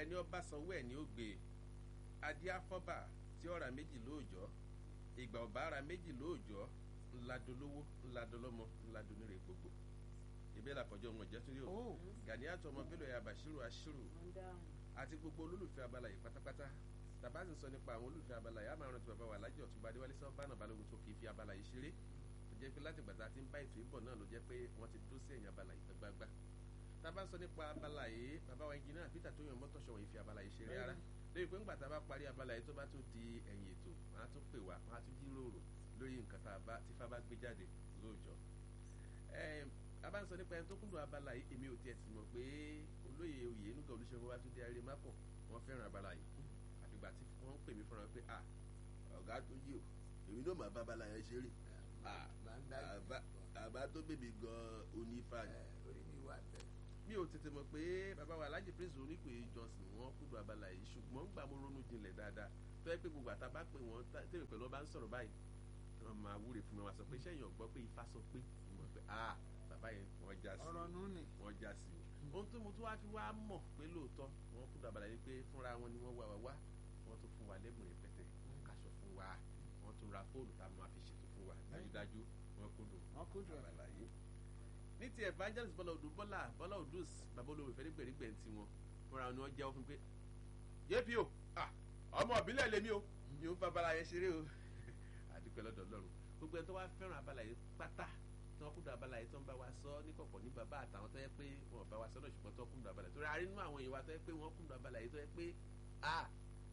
ẹni ọba sanwó ẹ̀ ní ó gbé adé afọ́bà tí ọ̀rà méjì lóòjọ́ ìgbà ọ̀bá ara méjì lóòjọ́ ńladolówó ńladọlọ́mọ ńladonírè gbogbo ìbéèrè àkọjọ wọn jẹ́ tún yóò Oh. Ganiatu ọmọ Bello ya Bashiru Ashiru wọ́n dáhùn. àti gbogbo olólùfẹ́ abala yìí pátápátá tàbá sì ń sọ nípa àwọn olólùfẹ́ abala yìí àmọ́ rántí bàbá wa Alhaji Ọ̀túnba Adéwálé Sọ́bánà Balógun tó kì í fi abala yìí ṣeré tó jẹ́ pé láti gbàtà tí ń bá ètò ìbọ̀ náà ló jẹ́ pé wọ́n ti dúró sí ẹ̀yìn abala yìí gbágbá tàbá ń sọ nípa abala yìí bàbá wa engineer Peter tó yan mọ́tò ṣọ̀wọ́n ìfi abala yìí ṣeré rárá lórí pé ńgbà tá a bá parí abala yìí tó bá tún di ẹ̀yìn ètò wọ́n á tún pè wá wọ́n á tún jíròrò lórí nǹkan tá a bá tí fá bá gbé jáde lóòjọ́ Ẹm, a bá ń sọ nípa ẹni tó kúndùn abala yìí èmi ò tiẹ̀ sì mọ̀ pé olóyè oyè nígbà olùṣègùn wa tún dé ayé mápọ̀ wọ́n fẹ́ràn abala yìí àfìgbà tí wọ́n ń pè mí fúnra pé à ọ̀gá tó yí o èmi náà máa bá abala yẹn ṣeré Ah, máa ń dá àbá- àbá tó bèbè gan onífà ni orí mi wà bẹ́ẹ̀. mi ò tètè mọ̀ pé bàbá wa Alhaji Prince onípe Johnson wọ́n kúndùn abala yìí ṣùgbọ́n gbà mo ronú jinlẹ̀ dáadáa tó yẹ pé gbogbo àtà bá pè wọ́n tá- tèmi pẹ̀lú ọba ń sọ̀rọ̀ báyìí wọ́n máa wúre fún mi wọ́n á sọ pé sẹ́yìn ọ̀gbọ́ pé ifá sọ pé mo mọ̀ pé ah bàbá yẹn wọ́n já sí ọ̀rọ̀ nù ni. wọ́n já sí o ohun tó mo tún wá fi wá mọ̀ pé lóòótọ́ wọ́n kúndùn abala yìí pé fúnra wọn ni wọ́n wá wá wá wọ́n tún fún wa lẹ́bùn rẹpẹtẹ wọ́n kaṣọ fún wa wọ́n tún ra fóònù tá a máa fi ṣètò fún wa dájúdájú wọ́n kúndùn wọ́n kó jù ẹ̀. abala yìí ní ti evangelist bọ́lá odò bọ́lá bọ́lá odus bàbá olówó ìfẹ́ nígbèrígbè ti wọn fúnra wọn ni wọ́n jẹ́wọ́ fún pé yéèpì o ah, ọmọ ìbílẹ̀ lèmi o mi ò ń fa abala yẹn ṣeré o àdúpẹ́ lọ́dọ̀ ọlọ́run gbogbo ẹni tó wá fẹ́ràn abala yìí pátá tí wọ́n kúndùn abala yìí tó ń bá wa sọ níkọ̀kọ̀ ní bàbá àtàwọn tó yẹ pé wọn ò bá wa sọ náà ṣùgbọ́n tó kúndùn abala yìí torí a rí nínú àwọn èèyàn wa tó yẹ pé wọ́n kúndùn abala yìí tó yẹ pé ah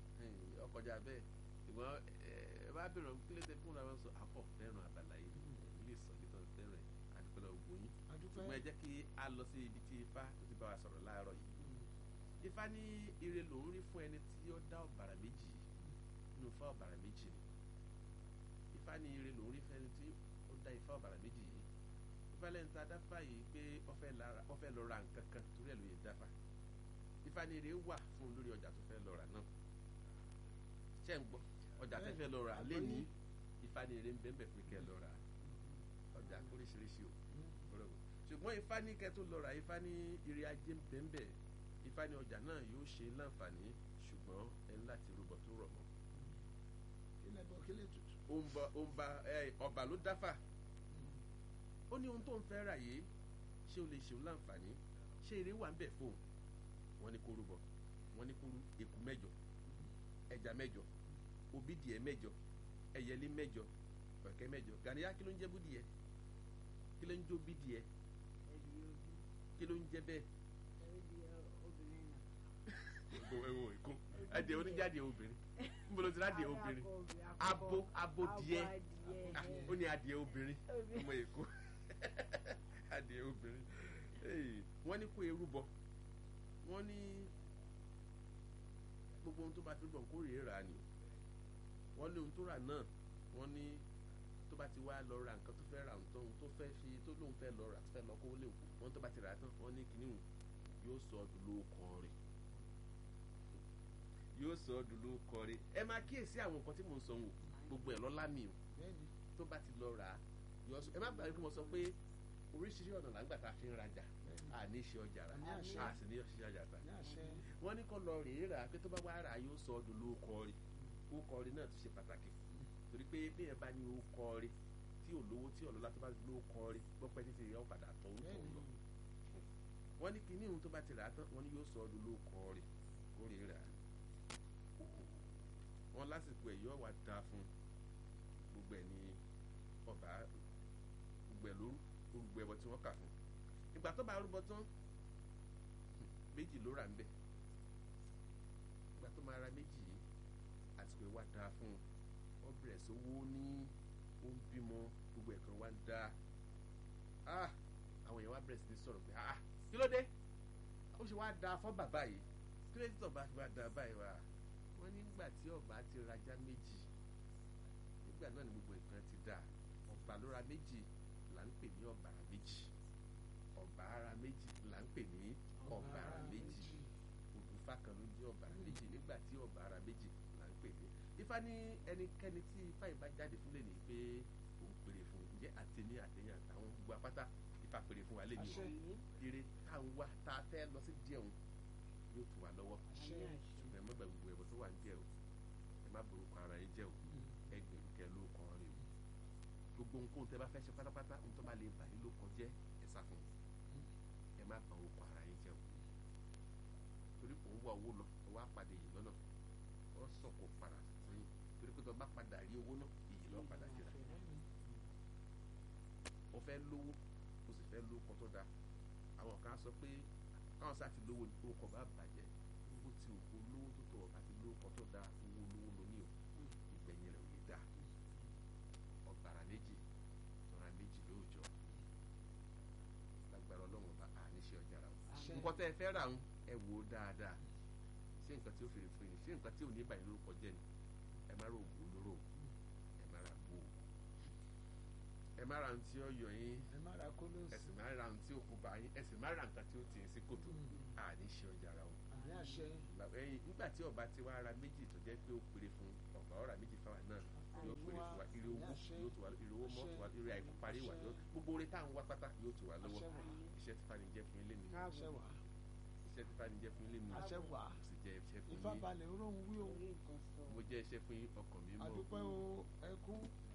ọkọjà bẹ́ẹ̀ ṣùgbọ́n ẹ bá bẹ̀rẹ̀ kí ló dé fún wa sọ àpọ̀ fẹ́ràn abala yìí ilé ìsọ̀lẹ̀ tó fẹ́ràn ẹ̀ àdúpẹ́ lọ́wọ́ gbòyìn adúpẹ́. ṣùgbọ́n ẹ jẹ́ kí a lọ sí ibi tí ifá tó ti bá wa sọ̀rọ̀ láàárọ̀ yìí ifá ní ire lòún rí fún ẹni tí ó dá ọ̀bàrà méjì nínú ifá ọ̀bàrà méjì ni ifá ní ire lòún rí fún ẹni tí ó dá ifá ọ̀bàrà méjì yìí ifá lẹ́nu tá a dáfá yìí pé ó fẹ́ lára- ó fẹ́ lọ ra nǹkan kan torí ẹ̀ ló yẹ dáfá ifá ní ire wà fún un lórí ọjà tó fẹ́ lọ rà náà ṣé ń gbọ́ ọjà tẹ́ fẹ́ lọ rà Àgbọ́yé. lẹ́ni ifá ní ire ń bẹ́ẹ̀ bẹ́ẹ̀ pé kẹ́ ẹ lọ rà ọjà oríṣiríṣi o bọ́lọ́wọ́ ṣùgbọ́n ifá ní kẹ́tù lọ́ra ifá ní ire ajé bẹ́ẹ̀nbẹ́ẹ̀ ifá ní ọjà náà yóò ṣe láǹfààní ṣùgbọ́n ẹ ní láti rúbọ tó rọ̀ mọ́. kílẹ̀ bọ̀ kílẹ̀ tutù. ó ń bọ ó ń ba ẹ ọba ló dáfà ó ní ohun tó ń fẹ́ rà yìí ṣé o lè ṣeun láǹfààní ṣé ire wà ń bẹ̀ fóun wọ́n ní kó rúbọ wọ́n ní kó rú eku mẹ́jọ ẹja mẹ́jọ obídìẹ mẹ́jọ ẹyẹlé mẹ́jọ ọ̀kẹ́ mẹ́jọ gàníyà kí ló ń jẹ́ búdìẹ kí ló ń jó bídìẹ ẹbí ojú kí ló ń jẹ́ bẹ́ẹ̀ ẹbí obìnrin náà. gbogbo ẹwọ ìkún adìẹ oníjáde obìnrin níbo ló ti rádìẹ obìnrin abo abo díẹ̀ ó ní adìẹ obìnrin ọmọ èkó adìẹ obìnrin Hey, wọ́n ní kó eru bọ wọ́n ní gbogbo ohun tó bá fi bọ̀ kó rèé rà ni wọ́n ní ohun tó rà náà wọ́n ní tó bá ti wá lọ ra nǹkan tó fẹ́ ra nǹkan tó fẹ́ fi tó lóun fẹ́ lọ rà tó fẹ́ lọ kó lè kú wọ́n tó bá ti rà á tán wọ́n ní kíní yóò sọ ọdún lóko rẹ̀ yóò sọ ọdún lóko rẹ̀ ẹ máa kíyèsí àwọn nǹkan tí mò ń sọ wò gbogbo ẹ̀ lọ́lá mi o bẹ́ẹ̀ni tó bá ti lọ rà á yọ sọ ẹ má gbàgbé pé mo sọ pé oríṣiríṣi ọ̀nà làǹgbà tá a fi ń rajà bẹ́ẹ̀ni a ní ṣe ọjà rà Ní àṣẹ. a sì ní ṣe ọjà tà ní àṣẹ. wọ́n ní kó lọ rèé rà á pé tó bá wá rà á yóò sọ ọdún lóko rẹ̀ lóko rẹ̀ náà tún ṣe pàtàkì torí pé bí ẹ bá ní lóko rẹ̀ tí ò lówó tí ọ̀lọ́lá tó bá lóko rẹ̀ gbọ́pẹ́ títí yọ padà tọ̀ ń tọ̀ ń lọ bẹ́ẹ̀ni wọ́n ní kíní ohun tó bá ti rà á tán wọ́n ní yóò sọ ọdún lóko rẹ̀ kó rèé rà á wọ́n lásìkò ẹ̀ yóò wá da fún gbogbo ẹ̀ ní ọba gbogbo ẹ̀ lóru gbogbo ẹ̀bọ tí wọ́n kà fún ìgbà tó bá rúbọ tán méjì ló rà ń bẹ̀ ìgbà tó máa ra méjì yìí àsìkò ẹ̀ wá da fún wọ́n bẹ̀rẹ̀ sówó ní ó ń bímọ gbogbo ẹ̀kan wá ń da ah àwọn èèyàn wá bẹ̀rẹ̀ sí ní sọ̀rọ̀ pé ah kí ló dé ó ṣe wá da fún bàbá yìí kí ló dé tí ọba fi wá da báyìí wá wọ́n nígbà tí ọba ti rajá méjì nígbà náà ni gbogbo nǹkan ti dà ọba ló ra méjì là ń pè ní ọ̀bàrà méjì ọ̀bàrà méjì là ń pè ní ọ̀bàrà méjì òdùfá kan ló jẹ́ ọ̀bàrà méjì nígbà tí ọ̀bàrà méjì là ń pè ní ifá ní ẹnikẹ́ni tí ifá yìí bá jáde fún lè ní pé òun pèrè fún ǹjẹ́ àtẹni àtẹyìn àtàwọn gbogbo apáta ifá pèrè fún wa lè ní Àṣẹ. o eré tá à ń wá tá a fẹ́ lọ sí díẹ̀ òun yóò tù wá lọ́wọ́ àṣẹ àmì àṣẹ ṣùgbọ́n ẹ má gba gbogbo ẹ̀bọ̀ tó wà ń jẹ́ o ẹ má borúkọ ara yín jẹ́ o ẹ gbèrú kẹ ló kàn rè o gbogbo nǹkan tẹ bá fẹ́ ṣe pátápátá ohun tó bá lè bà yín ló kàn jẹ́ ẹ sá fún un ẹ má bà orúkọ ara yín jẹ́ o torí kò ń wá owó lọ ó wá pàdé yìí lọ́nà ó sàn kó padà sẹ́yìn torí pé tó bá padà rí owó náà iyì lọ́ọ́ padà jìrà ó fẹ́ lówó ó sì fẹ́ lówó kan tó dáa àwọn kan á sọ pé káwọn sá ti lówó ní orúkọ bá bàjẹ́ bó ti òkú lówó tó tọ̀ bá ti lówó kan tó dáa owó lówó lóní o ìgbẹ̀yìn rẹ̀ ò lè dáa ọ̀gbàrà méjì tọ́ra méjì lóòjọ́ lágbára ọlọ́run bá a níṣẹ́ ọjà rà o àṣẹ nǹkan tẹ́ ẹ fẹ́ rà ń ẹ wò ó dáadáa ṣé nǹkan tí ó fèrè fún yín ṣé nǹkan tí ò ní ìbàyín lórúkọ jẹ́ ni ẹ má ra oògùn olóró ẹ má ra gbó ẹ má ra ohun tí ó yọ yín ẹ má ra kóló ẹ sí sì má ra ohun tí ó kú bá yín ẹ sì má ra nǹkan tí ó tì í sí kòtò a níṣẹ́ ọjà rà o àmì àṣẹ ẹyin nígbà tí ọba ti wá ra méjì tó jẹ́ pé ó péré fún ọba ọ̀rà méjì fáwọn náà yóò péré fún wa ire owó yóò tù wá ire owó mọ́ tù wá ire àìkú parí wà yóò gbogbo oore tá à ń wá pátá yóò tù wá lọ́wọ́ àṣẹ wà iṣẹ́ tí fani jẹ́ fún ilé mi àṣẹ wà iṣẹ́ tí fani jẹ́ fún ilé mi àṣẹ wà mo sì jẹ́ iṣẹ́ fún ifá yín balẹ̀ oróhùn wí o orí nǹkan sọ mo jẹ́ iṣẹ́ fún yín ọkàn mi mọ́ àdúpẹ́ o ẹkún